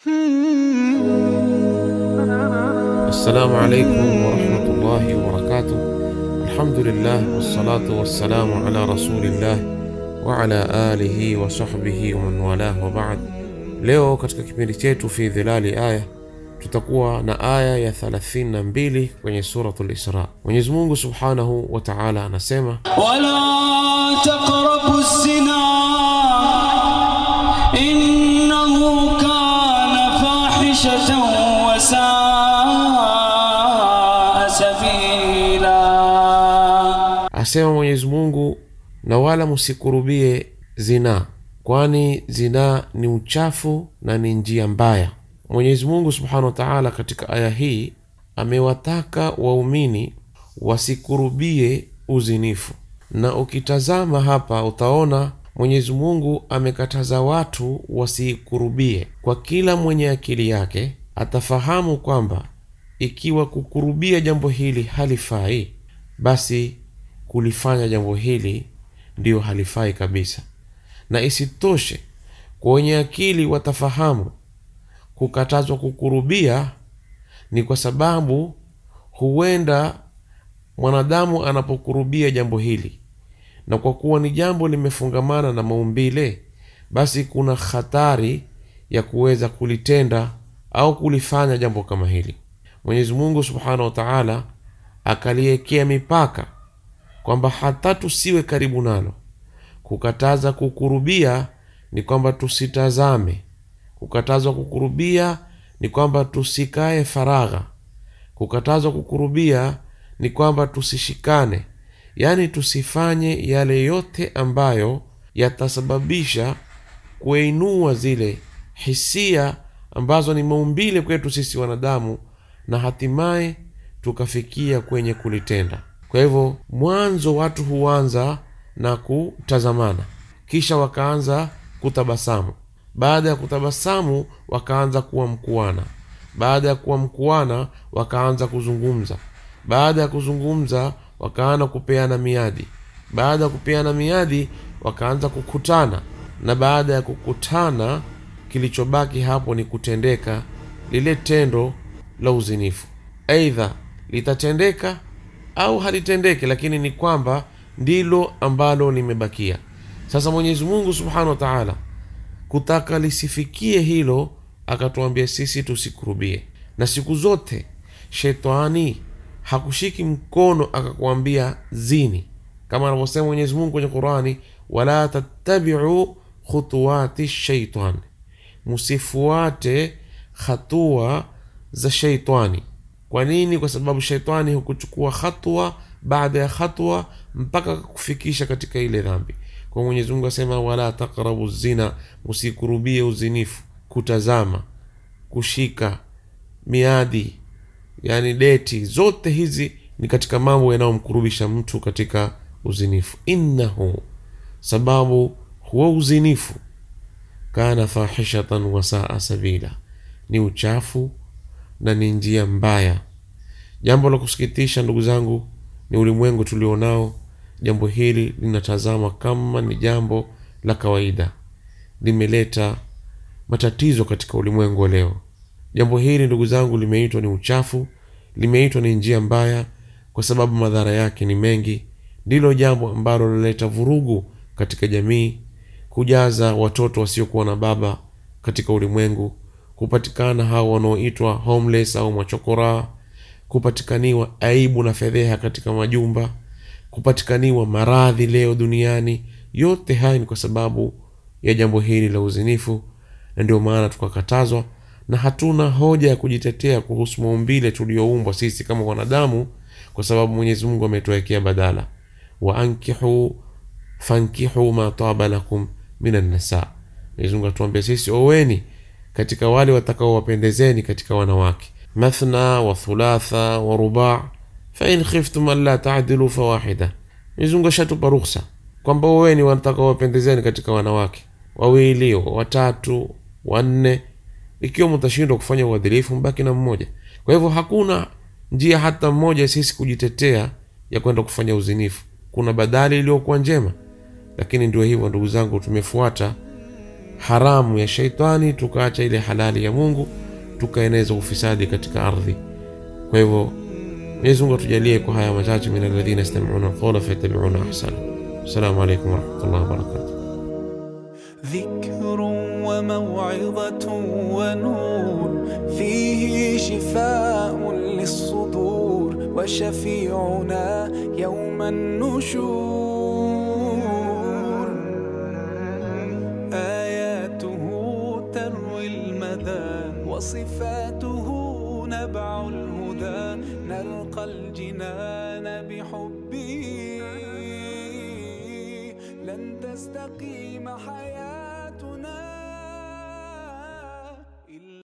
Assalamu alaikum warahmatullahi wabarakatuh. Alhamdulillah wassalatu wassalamu ala rasulillah wa ala alihi wa sahbihi wa man walah wa ba'd. Leo katika kipindi chetu fi dhilali aya tutakuwa na aya ya 32 kwenye suratul Isra. Mwenyezi Mungu subhanahu wa ta'ala anasema ولا تقربوا الزنا إنه كان فاحشة وساء سبيلا Asema Mwenyezi Mungu, na wala msikurubie zinaa, kwani zinaa ni uchafu na ni njia mbaya. Mwenyezi Mungu subhanahu wa taala katika aya hii amewataka waumini wasikurubie uzinifu, na ukitazama hapa utaona Mwenyezi Mungu amekataza watu wasikurubie. Kwa kila mwenye akili yake atafahamu kwamba ikiwa kukurubia jambo hili halifai, basi kulifanya jambo hili ndiyo halifai kabisa. Na isitoshe, kwa wenye akili watafahamu kukatazwa kukurubia ni kwa sababu huenda mwanadamu anapokurubia jambo hili, na kwa kuwa ni jambo limefungamana na maumbile, basi kuna hatari ya kuweza kulitenda au kulifanya jambo kama hili. Mwenyezi Mungu subhanahu wa taala akaliwekea mipaka kwamba hata tusiwe karibu nalo. Kukataza kukurubia ni kwamba tusitazame. Kukatazwa kukurubia ni kwamba tusikae faragha. Kukatazwa kukurubia ni kwamba tusishikane, yaani tusifanye yale yote ambayo yatasababisha kuinua zile hisia ambazo ni maumbile kwetu sisi wanadamu, na hatimaye tukafikia kwenye kulitenda. Kwa hivyo, mwanzo watu huanza na kutazamana, kisha wakaanza kutabasamu. Baada ya kutabasamu, wakaanza kuwa mkuana. Baada ya kuwa mkuana, wakaanza kuzungumza. Baada ya kuzungumza, wakaanza kupeana miadi. Baada ya kupeana miadi, wakaanza kukutana, na baada ya kukutana, kilichobaki hapo ni kutendeka lile tendo la uzinifu. Aidha litatendeka au halitendeke, lakini ni kwamba ndilo ambalo limebakia. Sasa Mwenyezi Mungu subhanahu wa taala kutaka lisifikie hilo, akatuambia sisi tusikurubie. Na siku zote shetani hakushiki mkono akakuambia zini, kama anavyosema Mwenyezi Mungu kwenye Qurani, wala tattabiu khutuwati shaitan, msifuate hatua za sheitani. Kwa nini? Kwa sababu sheitani hukuchukua hatua baada ya hatua mpaka kufikisha katika ile dhambi. Kwa Mwenyezi Mungu asema wala taqrabu zina, msikurubie uzinifu, kutazama, kushika miadi, yani deti, zote hizi ni katika mambo yanayomkurubisha mtu katika uzinifu. Innahu, sababu huwa uzinifu, kana fahishatan wasaa sabila, ni uchafu na ni njia mbaya. Jambo la kusikitisha, ndugu zangu, ni ulimwengu tulionao. Jambo hili linatazama kama ni jambo la kawaida, limeleta matatizo katika ulimwengu wa leo. Jambo hili ndugu zangu, limeitwa ni uchafu, limeitwa ni njia mbaya, kwa sababu madhara yake ni mengi. Ndilo jambo ambalo linaleta vurugu katika jamii, kujaza watoto wasiokuwa na baba katika ulimwengu, kupatikana hao wanaoitwa homeless au machokoraa, kupatikaniwa aibu na fedheha katika majumba, kupatikaniwa maradhi leo duniani. Yote haya ni kwa sababu ya jambo hili la uzinifu, na ndio maana tukakatazwa, na hatuna hoja ya kujitetea kuhusu maumbile tuliyoumbwa sisi kama wanadamu, kwa sababu Mwenyezi Mungu ametuwekea badala, wa ankihu fankihu ma taba lakum minan nisa. Mwenyezi Mungu atuambia sisi, oweni katika wale watakaowapendezeni katika wanawake, mathna wa thulatha wa ruba fain khiftum alla taadilu fawahida. Mwenyezi Mungu ashatupa ruhusa kwamba oweni watakaowapendezeni katika wanawake wawili, watatu, wanne. Ikiwa mtashindwa kufanya uadilifu, mbaki na mmoja. Kwa hivyo hakuna njia hata mmoja sisi kujitetea ya kwenda kufanya uzinifu. Kuna badali iliyokuwa njema, lakini ndio hivyo ndugu zangu, tumefuata haramu ya shaitani tukaacha ile halali ya mungu tukaeneza ufisadi katika ardhi kwa hivyo mwenyezi mungu atujalie kwa haya machache min alladhina yastamiuna alqawla fayattabiuna ahsana assalamu alaikum warahmatullahi wabarakatuh ذكر وموعظة ونور فيه شفاء للصدور وشفيعنا يوم النشور آياته تروي المدى وصفاته نبع الهدى نلقى الجنان بحبه لن تستقيم حياه